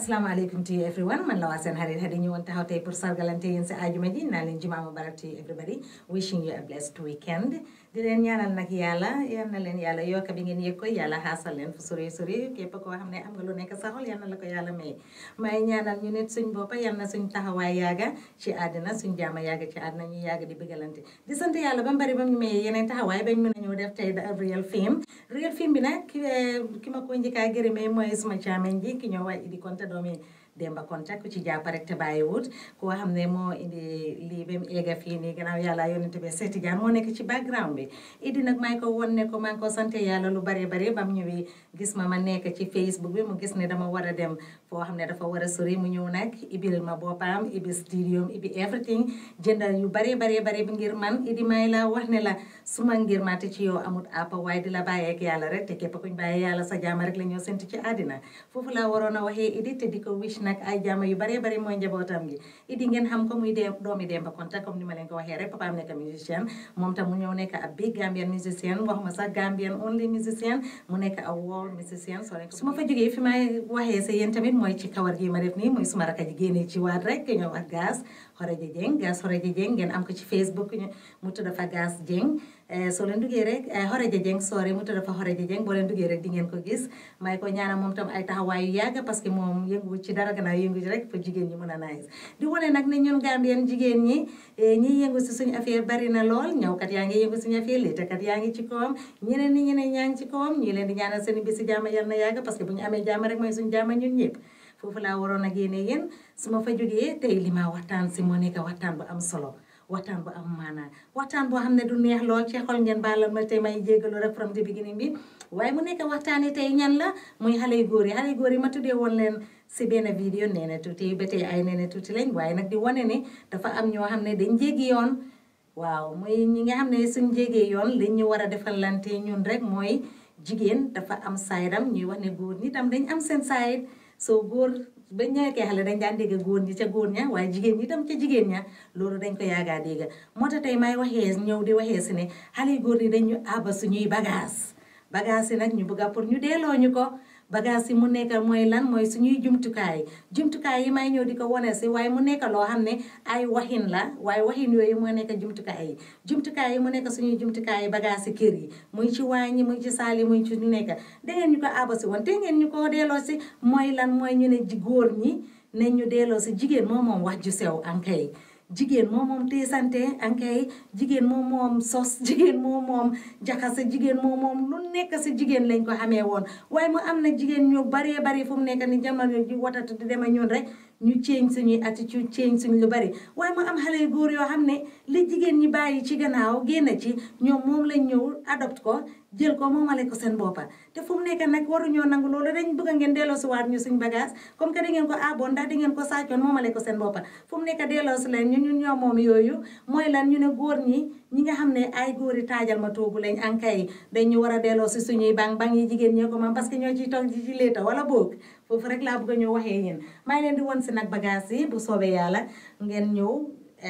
asalaamaaleykum to you everyone man la waa seen xarit Hadi ñëwoon taxaw tey pour sargalante yéen si ajuma ji naa leen jumaa mubarak to you everybody wishing you a blessed weekend di leen ñaanal nag yàlla yal na leen yàlla yokka bi ngeen yëg ko yàlla xaasal leen fu sori sori képp koo xam ne am nga lu nekk sa xol yal na la ko yàlla may may ñaanal ñu nit suñ boppa yal na suñ taxawaay yaaga ci àddina suñ jaama yaaga ci àddina ñu yaaga di bëggalante di sant yàlla ba mbari ba mu mayee yeneen taxawaay bañ mën a ñëw def tey da real film real film bi nag ki ki ma ko njëkkaa gërëmee mooy suma caamen ji ki ñoo waay Idi Konte doomi Demba Konte ku ci jàpp rek te bàyyiwut koo xam ne moo indi lii ba mu eega fii nii gannaaw yàlla yonente bi seeti jaan moo nekk ci background bi Idi nag maa ngi ko won ne ko maa ngi ko sant yàlla lu bare bare ba mu ñëwee gis ma ma nekk ci Facebook bi mu gis ne dama war a dem foo xam ne dafa war a sori mu ñëw nag ibil ma boppam ibi studio ibi everything jëndal yu bare bare bare bi ngir man Idi may la wax ne la suma ngir ma te ci yow amut àpp waaye di la bàyyeek yàlla rek te képp kuñ bàyyee yàlla sa jaama rek la ñoo sent ci àddina foofu laa waroon a waxee Idi te di ko wish nag ay jaama yu bare bare mooy njabootam gi Idi ngeen xam ko muy dee doomi Demba Konte comme ni ma leen ko waxee rek papaam nekk musicien moom tam mu ñëw nekk ab big Gambian musicien waxuma sax Gambian only musicien mu nekk a world musicien so su ma fa jógee fi may waxee sa yéen tamit mooy ci kawar gi ma def nii muy suma raka ji génnee ci waat rek ñëw ak gas Xoreja Jeng gas Xoreja Jeng ngeen am ko ci Facebook mu tudd fa gas Jeng soo leen duggee rek Xoreja Jeng soore mu tudd fa Xoreja Jeng boo leen duggee rek di ngeen ko gis may ko ñaanal moom tam ay taxawaay yu yàgg parce que moom yëngu ci dara gannaaw yëngu ci rek pour jigéen ñi mën a nice di wane nag ne ñun Gambien jigéen ñi ñi yëngu si suñu affaire bari na lool ñëwkat yaa ngi yëngu suñu affaire liitakat yaa ngi ci kawam ñeneen ni ñeneen ñaa ngi ci kawam ñii leen di ñaanal seen bisi jàmm yal na yàgg parce que bu ñu amee jàmm rek mooy suñu jàmm ñun ñëpp foofu laa waroon a génne yéen su ma fa jógee tey li ma waxtaan si moo nekk waxtaan bu am solo waxtaan bu am maanaa waxtaan boo xam ne du neex lool ci xol ngeen baalal ma tey may jéggalu rek from the beginning bi waaye mu nekk waxtaani tey ñan la muy xale yu góor yi xale yu góor yi ma tuddee woon leen si benn vidéo nee na tuuti ba tey ay nee na tuuti lañ waaye nag di wane ne dafa am ñoo xam ne dañ jéggi yoon waaw muy ñi nga xam ne suñ jégee yoon liñ ñu war a defalante ñun rek mooy jigéen dafa am saydam ñuy wax ne góor ñi tam dañ am seen sayd soo góor ba ñëwee xale dañ daan dégg góor ñi ca góor ña waaye jigéen ñi tam ca jigéen ña loolu dañ ko yaagaa dégg moo tax tey may waxee ñëw di waxee si ne xale yu góor ñi dañ ñu àbba suñuy bagage bagage yi nag ñu bëgg a pour ñu delloo ñu ko bagage yi mu nekk mooy lan mooy suñuy jumtukaay jumtukaay yi may ñëw di ko wane si waaye mu nekk loo xam ne ay waxin la waaye waxin yooyu moo nekk jumtukaay yi jumtukaay yi mu nekk suñuy jumtukaay yi bagage si kër yi muy ci waañ yi muy ci saal yi muy ci ñu nekk dangeen ñu ko àbba si woon te ngeen ñu ko delloo si mooy lan mooy ñu ne góor ñi ne ñu delloo si jigéen moom moom wax ju sew ankay jigéen moom moom teesante ankay jigéen moom moom sos jigéen moom moom jaxase jigéen moom moom lu nekk si jigéen lañ ko xamee woon waaye mu am na jigéen ñu baree bari fu mu nekk ni jamono ji watatu di dema ñun rek ñu change suñuy attitude change suñ lu bari waaye mu am xale yu góor yoo xam ne li jigéen ñi bàyyi ci gannaaw génn ci ñoom moom lañ ñëw adopt ko jël ko moomale ko seen boppa te fu mu nekk nag waruñoo nangu loolu dañ bëgg ngeen delloo si waat ñu suñ bagage comme que da ngeen ko aboon ndax da ngeen ko sàccoon moomale ko seen boppa fu mu nekk delloo si leen ñun ñun ñoo moom yooyu mooy lan ñu ne góor ñi ñi nga xam ne ay góor yi taajal ma toogu lañ ankay dañ ñu war a delloo si suñuy bang bang yi jigéen ñee ko moom parce que ñoo ciy toog ci léeta wala boog foofu rek laa bëgg a ñëw waxee yéen maa ngi leen di won si nag bagage yi bu soobee yàlla ngeen ñëw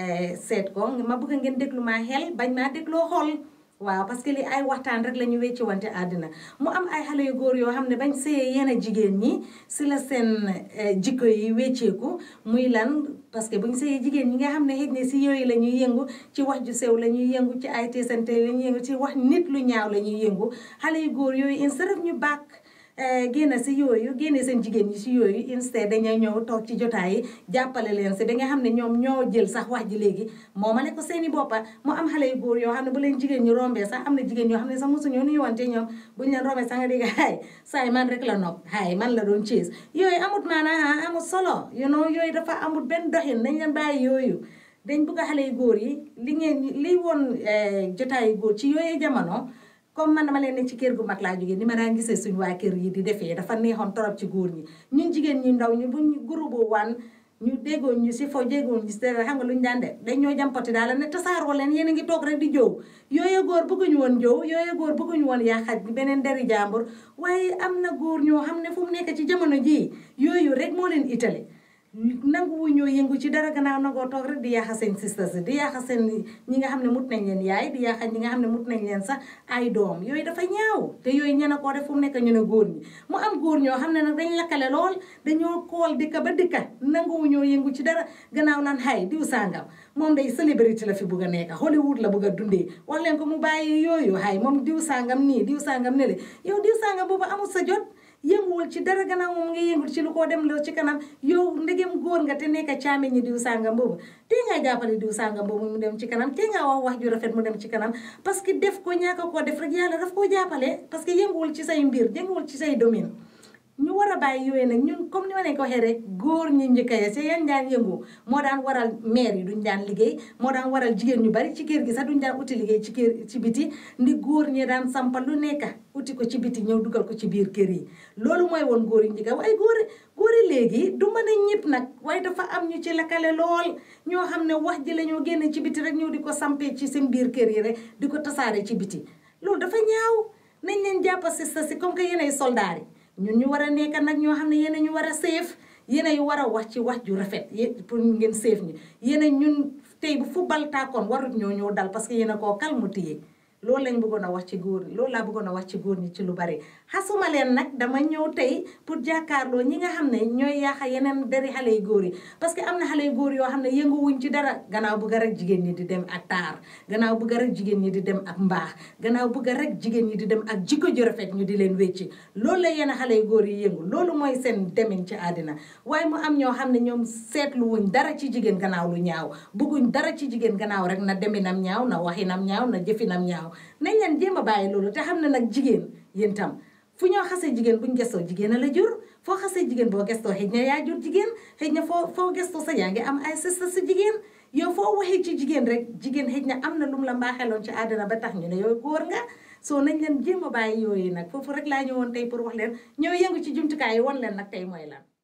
seet ko ma bëgg ngeen déglu maa xel bañ maa dégloo xool waaw parce que li ay waxtaan rek la ñu wecci wante àddina mu am ay xale yu góor yoo xam ne bañ sëyee yenn jigéen ñi si la seen jikko yi wecceeku muy lan parce que buñ sëyee jigéen ñi nga xam ne xëj ne si yooyu la ñuy yëngu ci wax ju sew la ñuy yëngu ci ay teesante la ñuy yëngu ci wax nit lu ñaaw la ñuy yëngu xale yu góor yooyu instead of ñu bàkk génn si yooyu génne seen jigéen ñi si yooyu instead dañuy ñëw toog ci jotaay yi jàppale leen si ba nga xam ne ñoom ñoo jël sax wax ji léegi moomale ko seeni boppa mu am xale yu góor yoo xam ne bu leen jigéen ñi rombee sax am na jigéen yoo xam ne sax mosuñoo nuyuwante ñoom buñ leen rombee sax nga dégg hay saay man rek la nopp hay man la doon ciis yooyu amut maanaa amut solo you know yooyu dafa amut benn doxin nañ leen bàyyi yooyu dañ bëgg a xale yu góor yi li ngeen li woon jotaay yu góor ci yooyu jamono comme man dama leen ne ci kër gu mag laa jógee ni ma daan gisee suñu waa kër yi di defee dafa neexoon torop ci góor ñi ñun jigéen ñi ndaw ñu buñ groupe wan ñu déggoon ñu si fo déggoon ñu si dara xam nga lu ñu daan def dañ ñoo jàmpati daal ne tasaaroo leen yéen a ngi toog rek di jow yooyu góor bëgguñu woon jow yooyu góor bëgguñu woon yaa xaj beneen deri jàmbur waaye am na góor ñoo xam ne fu mu nekk ci jamono jii yooyu rek moo leen itale nanguwu ñoo yëngu ci dara gannaaw nangoo toog rek di yaaxa seen sisters di yaaxa seen ñi nga xam ne mut nañ leen yaay di yaaxa ñi nga xam ne mut nañ leen sax ay doom yooyu dafa ñaaw te yooyu ñene koo def fu mu nekk ñu ne góor ñi mu am góor ñoo xam ne nag dañ lakkale lool dañoo kool dëkka ba dëkka nanguwu ñoo yëngu ci dara gannaaw naan xay diw sàngam moom day célébrité la fi bugg a nekk Hollywood la bugg a dundee wax leen ko mu bàyyi yooyu xay moom diw sàngam nii diw sàngam ne le yow diw sàngam boobu amul sa jot yënguwul ci dara gannaaw moom nga yëngul ci lu ko dem loo ci kanam yow ndegem góor nga te nekk caame ñi diw sàngam boobu te ngaa jàppale diw sàngam boobu mu dem ci kanam te ngaa wax wax ju rafet mu dem ci kanam parce que def ko ñaaka koo def rek yàlla daf koo jàppale parce que yënguwul ci say mbir yënguwul ci say domaine ñu war a bàyyi yooyu nag ñun comme ni ma leen ko waxee rek góor ñi njëkka ya ci yan daan yëngu moo daan waral maire yi duñ daan liggéey moo daan waral jigéen ñu bari ci kër gi sax duñ daan uti liggéey ci kër ci biti ndi góor ñi daan sampal lu nekk uti ko ci biti ñëw dugal ko ci biir kër yi loolu mooy woon góor yi njëkka waaye góor góor yi léegi du mën a ñëpp nag waaye dafa am ñu ci lakkale lool ñoo xam ne wax ji la ñoo génne ci biti rek ñëw di ko sampee ci seen biir kër yi rek di ko tasaare ci biti loolu dafa ñaaw nañ leen jàppa si sa si comme que yéenay soldaar yi ñun ñu war a nekk nag ñoo xam ne yéen ñu war a seef yéen a war a wax ci wax ju rafet pour ngeen seef ñi yéen ñun tey bu football tàkkoon warut ñoo ñëw dal parce que yéen a koo kalmutiyee loolu lañ bëggoon a wax ci góor ñi loolu laa bëggoon a wax ci góor ñi ci lu bari xasuma leen nag dama ñëw tey pour jàkkaarloo ñi nga xam ne ñooy yaaxa yeneen deri xale yu góor yi parce que am na xale yu góor yoo xam ne yënguwuñ ci dara gannaaw bëgg rek jigéen ñi di dem ak taar gannaaw bëgg rek jigéen ñi di dem ak mbaax gannaaw bëgg rek jigéen ñi di dem ak jikko ju rafet ñu di leen wécci loolu la yenn xale yu góor yi yëngu loolu mooy seen demin ci àddina waaye mu am ñoo xam ne ñoom seetluwuñ dara ci jigéen gannaaw lu ñaaw bëgguñ dara ci jigéen gannaaw rek na deminam ñaaw na waxinam ñaaw na jëfinam ñaaw nañ leen jéem a bàyyi loolu te xam ne nag jigéen yéen tam fu ñoo xasee jigéen buñ gestoo jigéen a la jur foo xasee jigéen boo gestoo xëy na yaa jur jigéen xëy na foo foo gestoo sa yaa ngi am ay sista sa jigéen yow foo waxee ci jigéen rek jigéen xëy na am na lu mu la mbaaxeloon ci àddina ba tax ñu ne yow góor nga soo nañ leen jéem a bàyyi yooyu nag foofu rek laa ñëwoon tey pour wax leen ñëw yëngu ci jumtukaay yi won leen nag tey mooy lan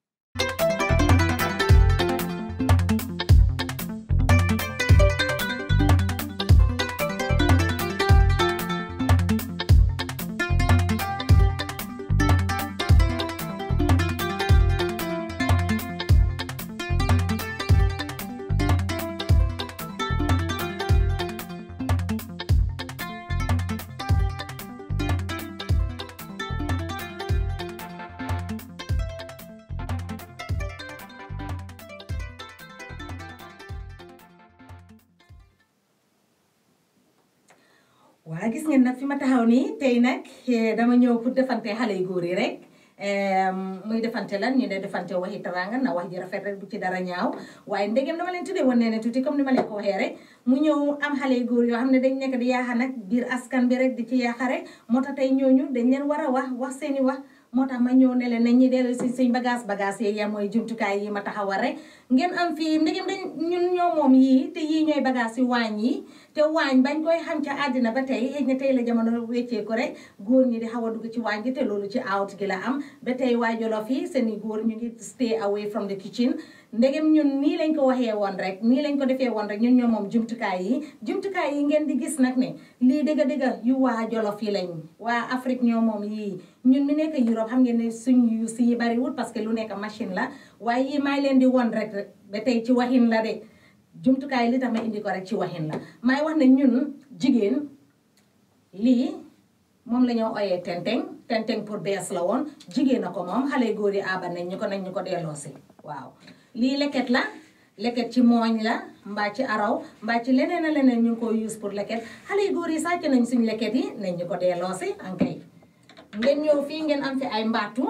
waa gis ngeen nag fi ma taxaw nii tey nag dama ñëw pour defante xale yu góor yi rek muy defante lan ñu ne defante waxi taranga na wax ji rafet rek bu ci dara ñaaw waaye ndegem dama leen tuddee woon nee ne tuuti comme ni ma leen ko waxee rek mu ñëw am xale yu góor yoo xam ne dañ nekk di yaaxa nag biir askan bi rek di ci yaaxa rek moo tax tey ñooñu dañ leen war a wax wax seeni wax moo tax ma ñëw ne leen nañ ñi dellu si suñ bagage bagage yi ya mooy jumtukaay yi ma taxawal rek ngeen am fii ndegem dañ ñun ñoo moom yii te yii ñooy bagage yi waañ yi te waañ bañ koy xam ca àddina ba tey xëy na tey la jamono weccee ko rek góor ñi di xaw a dugg ci waañ gi te loolu ci out gi la am ba tey waa Jolof yi seeni góor ñu ngi stay away from the kitchen ndegem ñun nii lañ ko waxee woon rek nii lañ ko defee woon rek ñun ñoo moom jumtukaay yi jumtukaay yi ngeen di gis nag ne lii dëgga dëgga yu waa Jolof yi lañ waa Afrique ñoo moom yii ñun mi nekk Europe xam ngeen ne suñ yu si yi bariwul parce que lu nekk machine la waaye yii maay leen di won rek ba tey ci waxin la de jumtukaay li tax ma indi ko rek ci waxin la maay wax ne ñun jigéen lii moom la ñoo oyee tenteng tenteng pour bees la woon jigéen a ko moom xale góor yi aban nañ ñu ko nañ ñu ko delloosi waaw lii leket la leket ci mooñ la mbaa ci araw mbaa ci leneen a leneen ñu ngi ko use pour leket xale góor yi sàcc nañ suñ leket yi nañ ñu ko delloosi ankay ngeen ñëw fii ngeen am fi ay mbaatu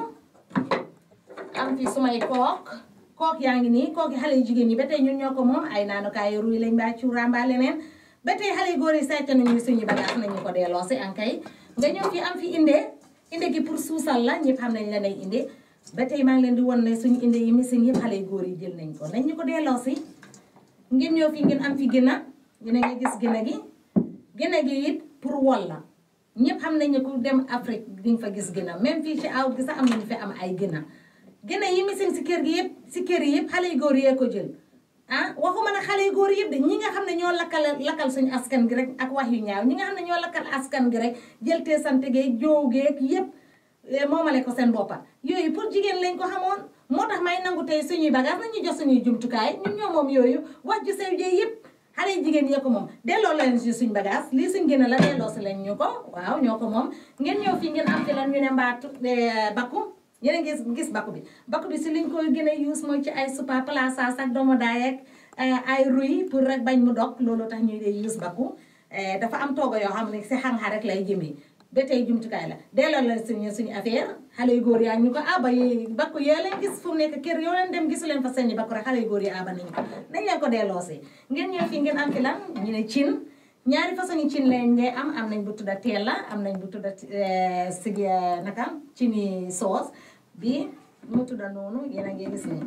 am fi sumay kook kook yaa ngi nii kooki xale yu jigéen ñi ba tey ñun ñoo ko moom ay naanukaay ruy lañ mbaa cuura mbaa leneen ba tey xale yu góor yi sàcc nañu suñu bagage nañu ko delloosi ankay nga ñëw fi am fi inde inde gi pour suusal la ñëpp xam nañ la nay inde ba tey maa ngi leen di won ne suñu inde yi machine yëpp xale yu góor yi jël nañ ko nañ ñu ko delloosi ngeen ñëw fi ngeen am fi gëna gëna nga gis gëna gi gëna gi it pour wol la ñëpp xam nañ ne ku dem Afrique di nga fa gis gëna même fii ci aw gi sax am nañu fi am ay gëna gëna yi machine si kër gi yëpp si kër yi yëpp xale yu góor yee ko jël ah waxuma ne xale yu góor yëpp de ñi nga xam ne ñoo lakkal lakkal suñu askan gi rek ak wax yu ñaaw ñi nga xam ne ñoo lakkal askan gi rek jël te sant geeg joow geeg yëpp moomale ko seen boppa yooyu pour jigéen lañ ko xamoon moo tax may nangu tey suñuy bagage nañu jox suñuy jumtukaay ñun ñoo moom yooyu wax ju sew jee yëpp xale yi jigéen yee ko moom delloo leen si suñ bagage lii suñ génne la delloo si leen ñu ko waaw ñoo ko moom ngeen ñëw fii ngeen am fi lan ñu ne mbaatu bakku yéen a gis gis bakku bi bakku bi si liñ koy gën a use mooy ci ay supa palaasas ak doomu daay ak ay ruy pour rek bañ mu dog loolu tax ñuy dee use bakku dafa am toogo yoo xam ne si xang-xa rek lay jëmee ba tey jumtukaay la delloo leen suñu suñu affaire xale yu góor yaa ñu ko aba yi bakku yee leen gis fu mu nekk kër yoo leen dem gisu leen fa seeni bakku rek xale yu góor yi aba nañ ko nañ leen ko delloo si ngeen ñëw fii ngeen am fi lan ñu ne cin ñaari façon yi cin lañ ngay am am nañ bu tudda teela am nañ bu tudda sigi naka cini soos bi mu tudda noonu yéen a ngi gis ni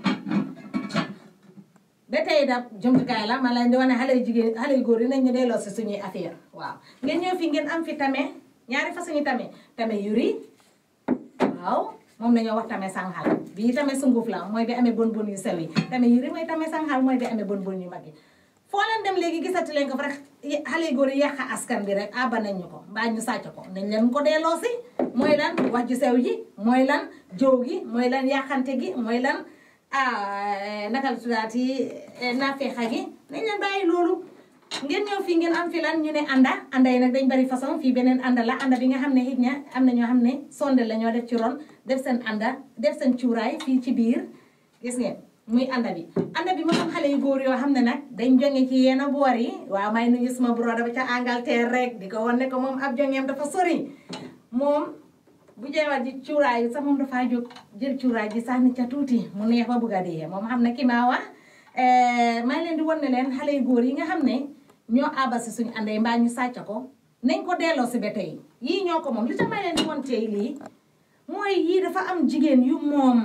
ba tey da jumtukaay la ma leen di wane xale yu jigéen xale yu góor yi nañ ñu delloo si suñuy affaire waaw ngeen ñëw fii ngeen am fi tame ñaari façon yi tame tame yuri waaw moom nañoo wax tame sanxal bii tame sunguf la mooy bi amee bon bon yu sew yi tame yuri mooy tame sanxal mooy bi amee bon bon yu mag yi foo leen dem léegi gisati leen ko fa rek xale yu góor yi yàq askan bi rek abba nañ ñu ko mbaa ñu sàcc ko nañ leen ko delloo si mooy lan wax ju sew ji mooy lan jow gi mooy lan yàqante gi mooy lan ah naka la tuddaati naafeexa gi nañ leen bàyyi loolu ngeen ñëw fii ngeen am fi lan ñu ne anda anda yi nag dañ bari façon fii beneen anda la anda bi nga xam ne xit ña am na ñoo xam ne sonde la ñoo def ci ron def seen anda def seen cuuraay fii ci biir gis ngeen muy anda bi anda bi moo am xale yu góor yoo xam ne nag dañ jonge ci yenn boor yi waaw may nuyu suma broda ba ca Angleterre rek di ko wan ne ko moom ab jongeem dafa sori moom bu jeewal ji cuuraay sax moom dafaa jóg jël cuuraay ji sànni ca tuuti mu neex ba bugg a dee moom xam ne ki maa wax may leen di wan ne leen xale yu góor yi nga xam ne ñoo àbba si suñu àndee mbaa ñu sàcc ko nañ ko delloo si ba tey yii ñoo ko moom li tax may leen di wan tey lii mooy yii dafa am jigéen yu moom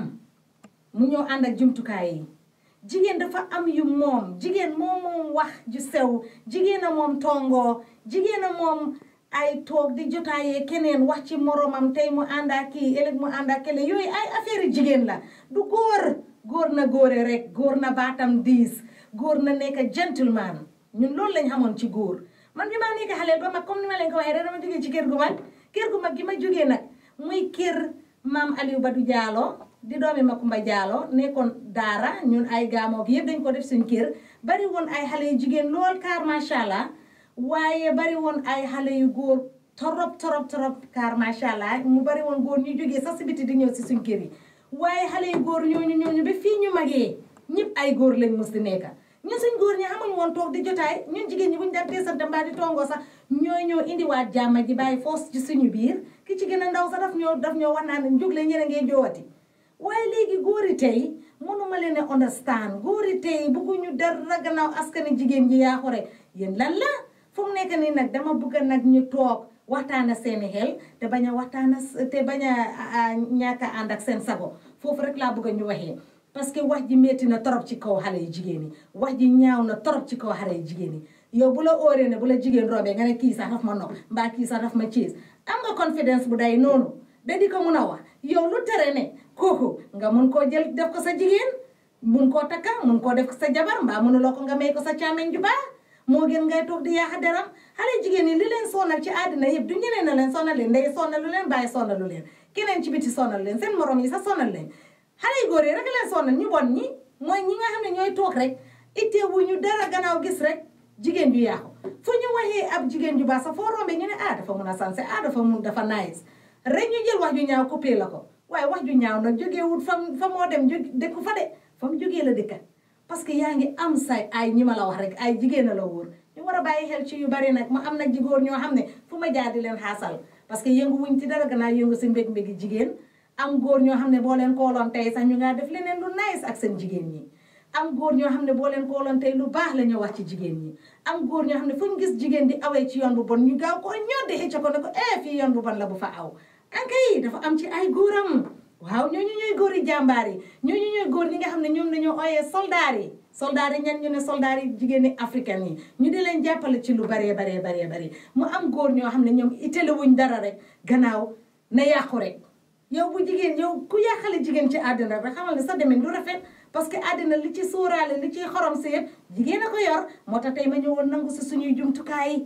mu ñëw ànd ak jumtukaay yi jigéen dafa am yu moom jigéen moom moom wax ju sew jigéen a moom tongoo jigéen a moom ay toog di jotaayee keneen wax ci moromam tey mu ànd ak kii ëllëg mu ànd ak kële yooyu ay affaire yu jigéen la du góor góor na góore rek góor na baatam diis góor na nekk gentleman ñun loolu lañ xamoon ci góor man bi maa nekk xaleel ba mag comme ni ma leen ko waxee rek dama jógee ci kër gu mag kër gu mag gi ma jógee nag muy kër maam Aliou Badou Diallo di doomi Makumba Diallo nekkoon daara ñun ay gaamoog yëpp dañ ko def suñ kër bari woon ay xale yu jigéen lool kaar macha allah waaye bari woon ay xale yu góor torop torop torop kaar macha allah mu bari woon góor ñu jógee sax si biti di ñëw si suñ kër yi waaye xale yu góor ñooñu ñooñu ba fii ñu magee ñëpp ay góor lañ mos di nekka ñun suñ góor ñi xamuñ woon toog di jotaay ñun jigéen ñi buñu daan teesante mbaa di tongoo sax ñooy ñoo indiwaat jàmma ji bàyyi foos ci suñu biir ki ci gën a ndaw sax daf ñoo daf ñoo wax naa ne jóg leen ñeneen ngay joowati waaye léegi góori tey mënuma leen a understand góori tey bugguñu dara gannaaw askani jigéen ji yaa xore yéen lan la fu mu nekk nii nag dama bëgg nag ñu toog waxtaana seeni xel te bañ a waxtaana te bañ a ñàkk a ànd ak seen sago foofu rek laa bëgg a ñu waxee parce que wax ji métti na torop ci kaw xale yu jigéen yi wax ji ñaaw na torop ci kaw xale yu jigéen yi yow bu la óoree ne bu la jigéen roobee nga ne kii sax daf ma nopp mbaa kii sax daf ma ciis am nga confidence bu day noonu da di ko mun a wax yow lu tere ne kooku nga mun koo jël def ko sa jigéen mun koo takka mun koo def ko sa jabar mbaa mënuloo ko nga may ko sa càmmeñ ju baax moo gën ngay toog di yaaxa deram xale jigéen yi li leen sonal ci àddina yëpp du ñeneen na leen sonal leen ndey sonalu leen bàyyi sonalu leen keneen ci biti sonal leen seen morom yi sax sonal leen xale yu góor yi rek leen sonal ñu bon ñi mooy ñi nga xam ne ñooy toog rek ittee wu ñu dara gannaaw gis rek jigéen ju yàqu fu ñu waxee ab jigéen ju baax sax foo rombee ñu ne ah dafa mun a sanse ah dafa mun dafa nice rek ñu jël wax ju ñaaw coupé la ko waaye wax ju ñaaw nag jógeewul fa fa moo dem jóg dëkku fa de fa mu jógee la dëkka parce que yaa ngi am say ay ñi ma la wax rek ay jigéen a la wóor ñu war a bàyyi xel ci yu bari nag ma am nag jigóor ñoo xam ne fu ma jaar di leen xaasal parce que yëngu wuñ ci dara gannaaw yëngu si mbég mbégi jigéen am góor ñoo xam ne boo leen kooloon tey sax ñu ngaa def leneen lu nice ak seen jigéen ñi am góor ñoo xam ne boo leen kooloon tey lu baax la ñu wax ci jigéen ñi am góor ñoo xam ne fu ñu gis jigéen di awee ci yoon bu bon ñu gaaw koo ñoddi xëcc ko ne ko eh fii yoon bu bon la bu fa aw ankay dafa am ci ay góoram waaw ñooñu ñooy góor yi jàmbaar yi ñooñu ñooy góor ñi nga xam ne ñoom dañoo ooyee soldaar yi soldaar yi ñan ñu ne soldaar yi jigéen ñi africaine yi ñu di leen jàppale ci lu baree baree baree baree mu am góor ñoo xam ne ñoom itale wuñ dara rek gannaaw na yàqu rek yow bu jigéen yow ku yàqale jigéen ci àddina rek xamal ne sa demin du rafet parce que àddina li ci sóoraale li ci xorom si yëpp jigéen a ko yor moo tax tey ma ñëwoon nangu si suñuy jumtukaay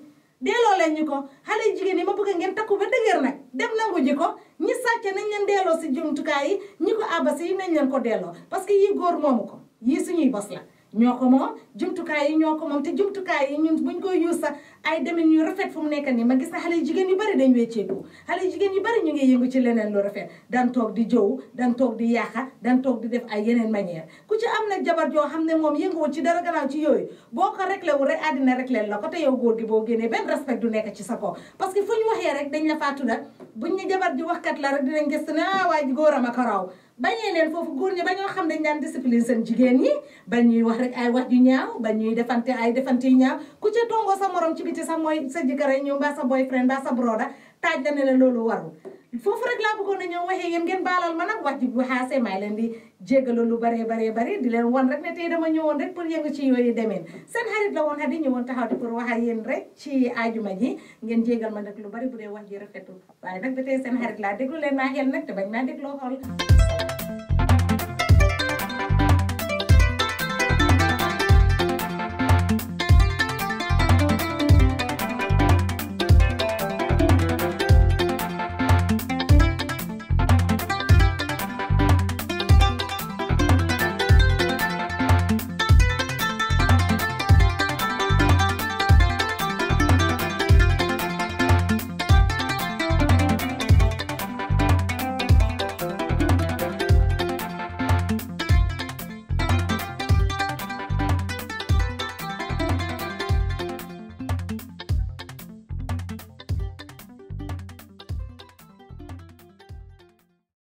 delloo leen ñu ko xale yu jigéen yi ma bëgg ngeen takku ba dëgër nag dem nangu ji ko ñi sàcce nañ leen delloo si jumtukaay yi ñi ko abasi yi nañ leen ko delloo parce que yii góor moomu ko yii suñuy bos la ñoo ko moom jumtukaay yi ñoo ko moom te jumtukaay yi ñun buñ koy yuus sax ay demin yu rafet fu mu nekk nii ma gis na xale yu jigéen yu bari dañ wecceeku xale yu jigéen yu bari ñu ngi yëngu ci leneen lu rafet dan toog di jow dan toog di yaaxa dan toog di def ay yeneen manière ku ci am nag jabar joo xam ne moom yënguwul ci dara gannaaw ci yooyu boo ko réglé wu rek àddina réglé la ko te yow góor gi boo génnee benn respect du nekk ci sa kaw parce que fu ñu waxee rek dañ la faa tudda buñ ne jabar ji waxkat la rek dinañ gëstu ne ah waa ji góoram ak raw bañee leen foofu góor ñi bañoo xam dañ daan discipline seen jigéen ñi bañ ñuy wax rek ay wax yu ñaaw bañ ñuy defante ay defante yu ñaaw ku ca tongoo sa morom ci biti sax mooy sa jëkkër ay ñëw mbaa sa boyfriend mbaa sa broda taaj la ne la loolu warul foofu rek laa bëggoon a ñëw waxee yéen ngeen baalal ma nag wax ji bu xaasee may leen di jéggalu lu baree baree bari di leen wan rek ne tey dama ñëwoon rek pour yëngu ci yooyu demeen seen xarit la woon Hady ñëwoon taxaw di pour wax ak yéen rek ci ajuma ji ngeen jéggal ma nag lu bari bu dee wax ji rafetul waaye nag ba tey seen xarit laa déglu leen maa xel nag te bañ maa dégloo xool